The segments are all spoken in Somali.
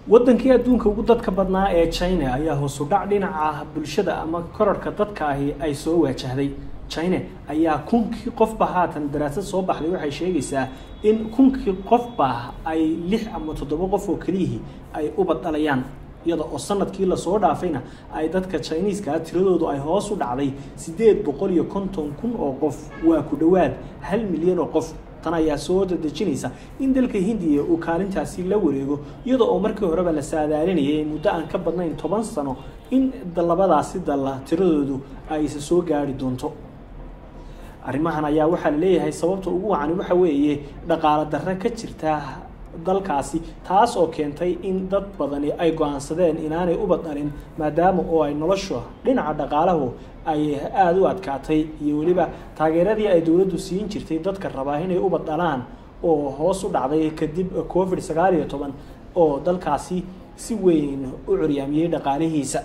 wadankii adduunka ugu dadka badnaa ee china ayaa hoosu dhac dhinaca bulshada ama korarhka dadka ahi ay soo waajahday china ayaa kunkii qofba haatan daraasad soo baxday waxay sheegaysaa in kunkii qofba ay lix ama toddoba qof oo keliyihii ay ubad dhalayaan iyada oo sanadkii lasoo dhaafayna ay dadka chiniiska tiradoodu ay hoos u dhacday siddeed boqol iyo konton kun oo qof waa ku dhowaad hal milyan oo qof tan ayaa soo dadejinaysa in dalka hindiya uu kaalintaasi la wareego iyada oo markii horeba la saadaalinayay muddo aan ka badnayn toban sano in labadaasi dalla tiradoodu ay isa soo gaari doonto arrimahan ayaa waxaa la leeyahay sababta ugu wacani waxa weeye dhaqaalo darre ka jirta dalkaasi taas oo keentay in dad badani ay go-aansadeen inaanay ubad dhalin maadaama oo ay nolosha dhinaca dhaqaalahu ay aada u adkaatay iyo weliba taageeradii ay dowladdu siin jirtay dadka rabaa inay ubad dhalaan oo hoos u dhacday kadib covid sagaal iyo toban oo dalkaasi si weyn u curyaamiyey dhaqaalihiisa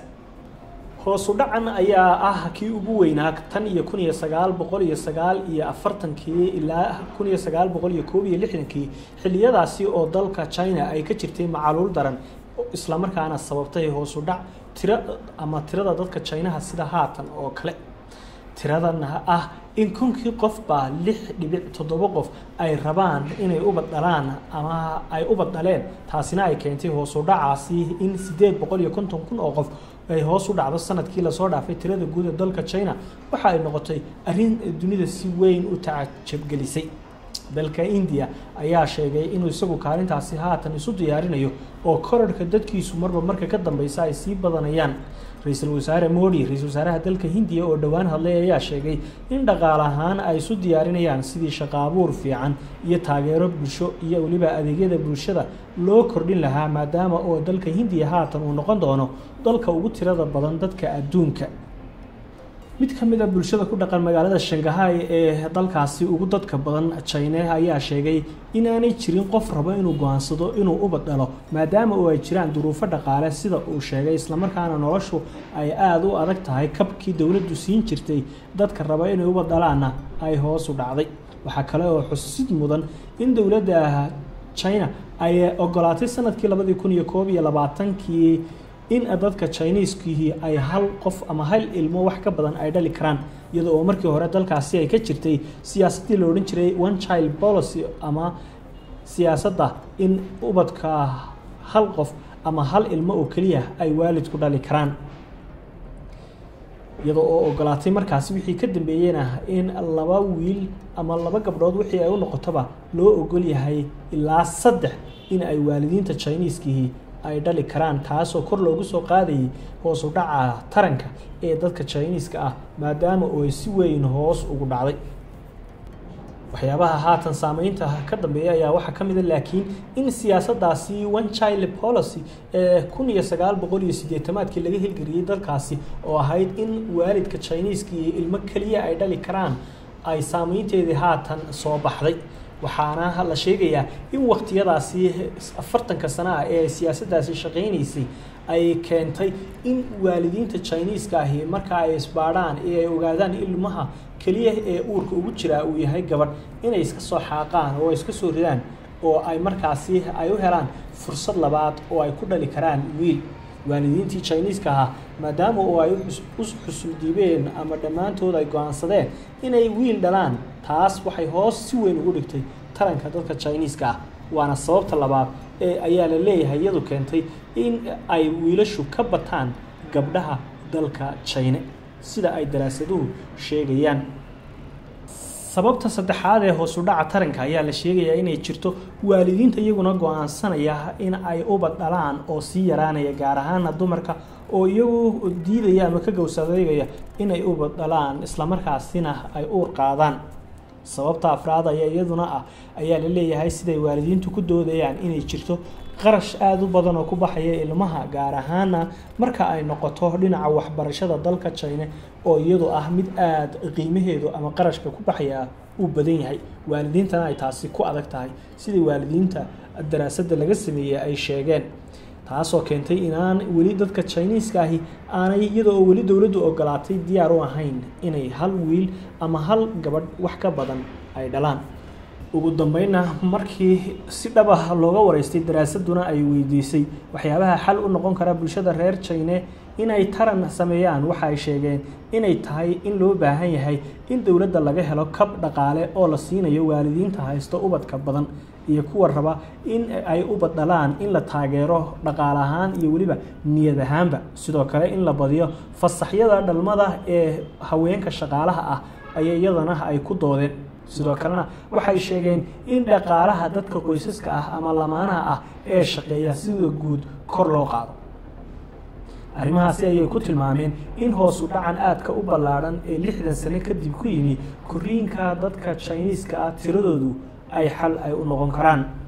hoosu dhacan ayaa ah kii ugu weynaa tan iyo kun iyo sagaal boqol iyo sagaal iyo afartankii ilaa kun iyo sagaal boqol iyo koob iyo lixdankii xiliyadaasi oo dalka china ay ka jirtay macaluul daran islamarkaana sababtay hoosu dhac tira ama tirada dadka chinaha sida haatan oo kale tiradan ah in kunkii qofba lix dhibic toddoba qof ay rabaan inay ubad dhalaan ama ay ubad dhaleen taasina ay keentay hoosu dhacaasi in siddeed boqol iyo konton kun oo qof ay hoos u dhacdo sanadkii lasoo dhaafay tirada guud ee dalka china waxa ay noqotay arrin dunida si weyn u tacajabgelisay dalka india ayaa sheegay inuu isagu kaalintaasi haatan isu diyaarinayo oo korarhka dadkiisu marba marka ka dambeysa ay sii badanayaan ra-iisul wasaare modi ra-isul wasaaraha dalka hindiya oo dhowaan hadlay ayaa sheegay in dhaqaale ahaan ay isu diyaarinayaan sidii shaqaabuur fiican iyo taageero bulsho iyo weliba adeegyada bulshada loo kordhin lahaa maadaama oo dalka hindiya haatan uu noqon doono dalka ugu tirada badan dadka adduunka mid ka mid a bulshada ku dhaqan magaalada shangahay ee dalkaasi ugu dadka badan china ayaa sheegay inaanay jirin qof rabo inuu go-aansado inuu ubad dhalo maadaama oo ay jiraan duruufo dhaqaale sida uu sheegay islamarkaana noloshu ay aada u adag tahay kabkii dowladdu siin jirtay dadka raba inay ubad dhalaana ay hoos u dhacday waxaa kale oo xusid mudan in dowladda china ay ogolaatay sanadkii labadii kun iyo koob iyo labaatankii in dadka chiniiskii ay hal qof ama hal ilmo wax ka badan ay dhali karaan iyada oo markii hore dalkaasi ay ka jirtay siyaasaddii la odhan jiray one child policy ama siyaasadda in ubadka hal qof ama hal ilmo oo keliya ay waalidku dhali karaan iyada oo ogolaatay markaasi wixii ka dambeeyeyna in laba wiil ama laba gabdhood wixii ay u noqotoba loo ogol yahay ilaa saddex in ay waalidiinta chiniiskii ay dhali karaan taasoo kor loogu soo qaadayay hoos u dhaca taranka ee dadka chiniiska ah maadaama oo ay si weyn hoos ugu dhacday waxyaabaha haatan saameynta ka dambeeya ayaa waxaa ka mida laakiin in siyaasaddaasi one child policy ee kun iyo sagaal boqol iyo siddeetamaadkii laga hilgeliyey dalkaasi oo ahayd in waalidka chiniiska iyo ilmo keliya ay dhali karaan ay saameynteedii haatan soo baxday waxaana la sheegayaa in waqtiyadaasi afartanka sano ah ee siyaasaddaasi shaqaynaysay ay keentay in waalidiinta chiniiska ahi marka ay isbaadhaan ee ay ogaadaan ilmaha keliya ee uurka ugu jiraa uu yahay gabadh inay iska soo xaaqaan oo iska soo ridaan oo ay markaasi ay u helaan fursad labaad oo ay ku dhali karaan wiil waalidiintii chiniiska ahaa maadaama oo ay u xusuldiibeen ama dhammaantood ay go-aansadeen inay wiil dhalaan taas waxay hoos si weyn ugu dhigtay taranka dadka chiniiska ah waana sababta labaad ee ayaa la leeyahay iyadu keentay in ay wiilashu ka bataan gabdhaha dalka china sida ay daraasaduhu sheegayaan sababta saddexaad ee hoosu dhaca taranka ayaa la sheegayaa inay jirto waalidiinta iyaguna go-aansanaya in ay ubad dhalaan oo sii yaraanaya gaar ahaana dumarka oo iyagu diidaya ama ka gowsadeegaya inay ubad dhalaan islamarkaasina ay uur qaadaan sababta afraad ayaa iyaduna ah ayaa la leeyahay siday waalidiintu ku doodayaan inay jirto qarash aada u badan oo ku baxaya ilmaha gaar ahaana marka ay noqoto dhinaca waxbarashada dalka china oo iyadu ah mid aada qiimaheedu ama qarashka ku baxaya uu badan yahay waalidiintana ay taasi ku adag tahay sidai waalidiinta daraasadda laga sameeyey ay sheegeen taasoo keentay inaan weli dadka chiniiska ahi aanay iyada oo weli dowladdu ogolaatay diyaar u ahayn inay hal wiil ama hal gabadh wax ka badan ay dhalaan ugu dambeynna markii si dhaba looga wareystay daraasaduna ay weydiisay waxyaabaha xal u noqon kara bulshada reer jine inay taran sameeyaan waxa ay sheegeen inay tahay in loo baahan yahay in dowladda laga helo kab dhaqaale oo la siinayo waalidiinta haysto ubadka badan iyo kuwa raba in ay ubad dhalaan in la taageero dhaqaale ahaan iyo weliba niyad ahaanba sidoo kale in la badiyo fasaxyada dhalmada ee haweenka shaqaalaha ah ayay iyadana ay ku doodeen sidoo kalena waxay sheegeen in dhaqaalaha dadka qoysaska ah ama lamaanaha ah ee shaqeeya sida guud kor loo qaado arrimahaasi ayay ku tilmaameen in hoosu dhacan aadka u ballaadhan ee lixdan sane kadib ku yimi koriinka dadka jiniiska ah tiradoodu ay xal ay u noqon karaan